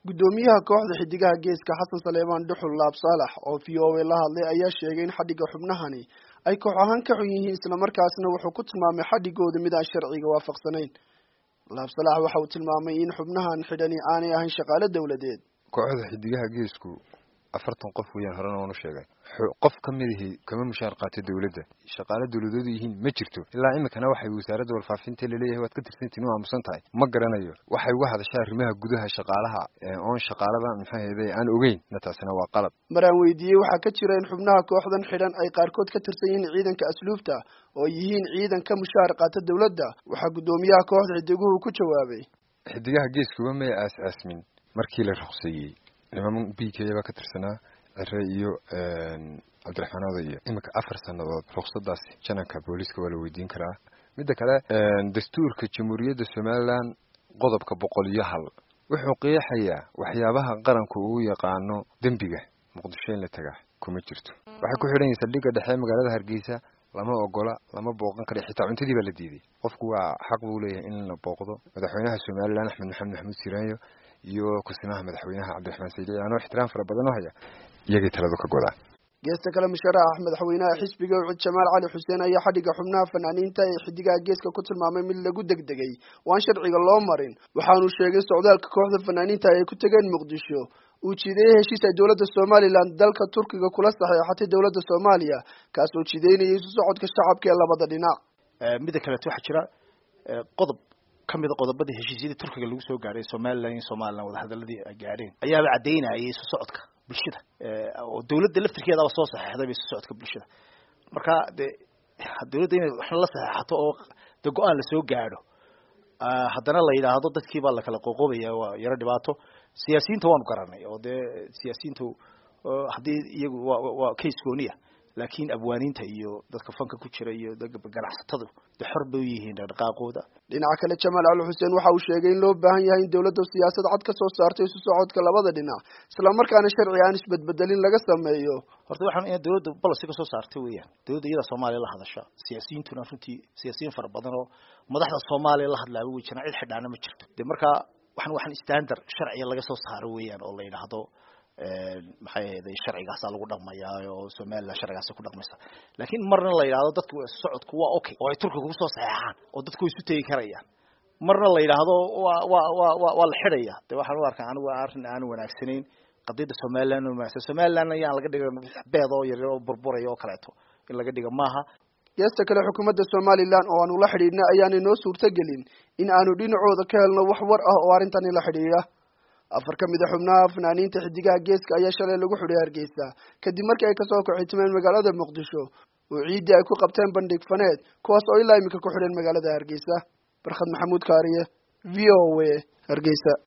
guddoomiyaha kooxda xidigaha geeska xasan saleemaan dhuxul laab saalax oo v o a la hadlay ayaa sheegay in xadhigga xubnahani ay koox ahaan ka xun yihiin islamarkaasna wuxuu ku tilmaamay xadhigooda mid aan sharciga waafaqsanayn laab salax waxa uu tilmaamay in xubnahan xidhani aanay ahayn shaqaale dowladeed kooxda xidigaha geesku afartan qof weeyaan horena waanu sheegay qof ka midahi kama mushaar qaatay dowladda shaqaale dowladoodu yihiin ma jirto ilaa iminkana waxay wasaaradda warfaafinta laleeyahay waad ka tirsantiin u aamusan tahay ma garanayo waxay uga hadashaa arrimaha gudaha shaqaalaha oon shaqaalada maxaa heede aan ogeyn na taasina waa qalab mar aan weydiiyey waxaa ka jira in xubnaha kooxdan xidhan ay qaarkood ka tirsan yihiin ciidanka asluubta oo yihiin ciidan ka mushaar qaata dowladda waxaa guddoomiyaha kooxda xidiguhu ku jawaabay xidigaha geeskuba may aas-aasmin markii la ruqseeyey niman b k baa ka tirsanaa cire iyo cabdiraxmaan odayo iminka afar sannadood ruksadaasi jananka booliiska waa la weydiin karaa midda kale dastuurka jamhuuriyadda somalilan qodobka boqol iyo hal wuxuu qeexayaa waxyaabaha qaranku uu yaqaano dembiga muqdisho in la tagaa kuma jirto waxay ku xidhan yihin saldhigga dhexe magaalada hargeysa lama ogola lama booqan kara xitaa cuntadii baa la diiday qofku waa xaq buu leeyahay in la booqdo madaxweynaha somalilan axmed maxamed maxamuud siraanyo iyo kusimaha madaxweynaha cabdiraxmaan saydici anoo ixtiraam fara badan oo haya iyagay taladu ka godaa geesta kale musharaxa madaxweynaha xisbiga ucud jamaal cali xuseen ayaa xadhigga xubnaha fanaaniinta ee xidigaha geeska ku tilmaamay mid lagu degdegay waan sharciga loo marin waxaanu sheegay socdaalka kooxda fanaaniinta ay ku tegeen muqdisho uu jiideeyey heshiis ay dowladda somalilan dalka turkiga kula saxeexatay dowladda soomaaliya kaasoo jiideynayay isu socodka shacabka ee labada dhinac midda kaleeto waxaa jira qodob kamida qodobadii heshiisyadii turkiga lagu soo gaadhay somalilan iyo somalilan wadahadaladii ay gaadheen ayaaba caddaynayay isu socodka bulshada oo dawladda laftirkeedaba soo saxeexday ba isu socodka bulshada marka dee dawladda inay waxna la saxeexato oo de go-aan lasoo gaadho haddana la yidhaahdo dadkii baa lakala qoqobaya waa yaro dhibaato siyaasiyiinta waanu garanay oo dee siyaasiyiintu haddii iyagu wa waa case gooniya laakiin abwaaniinta iyo dadka fanka ku jira iyo ganacsatadu de xor bay u yihiin dhaqdhaqaaqooda dhinaca kale jamaal cali xuseen waxa uu sheegay in loo baahan yahay in dowladda siyaasad cad ka soo saartay isu socodka labada dhinac islamarkaana sharci aan isbedbedelin laga sameeyo horta waxaan in dowladda policy ka soo saartay weeyaan dowladda iyada soomaaliya la hadasha siyaasiyiintuna runtii siyaasiyiin fara badan oo madaxda soomaaliya la hadlaaba wey jiraan cid xidhaana ma jirto de marka waxan waxaan standard sharciga laga soo saaro weeyaan oo la yidhaahdo maxay ahayday sharcigaasaa lagu dhaqmayaa oo somalilan sharcigaasa ku dhaqmaysa laakiin marna la yidhahdo dadku socodku waa okay oo ay turkiga kusoo saxeexaan oo dadku way isu tegi karayaan marna la yidhaahdo wa wa wa wa waa la xidhaya de waxaan u arkaa anigu arrin aan wanaagsanayn qadiyadda somalilan wanaagsan somalilan ayaan laga dhiga beed oo yaryar oo burburaya oo kaleeto in laga dhiga maaha geesta kale xukuumadda somalilan oo aanu la xidhiidhna ayaanay noo suurtagelin in aanu dhinacooda ka helno wax war ah oo arrintani la xidhiidha afar ka mid a xubnaha fanaaniinta xidigaha geeska ayaa shalay lagu xidhay hargeysa kadib markii ay kasoo kaxitimeen magaalada muqdisho oo ciiddii ay ku qabteen bandhig faneed kuwaas oo ilaa iminka ku xidhan magaalada hargeysa barkhad maxamuud kaariye v o a hargeysa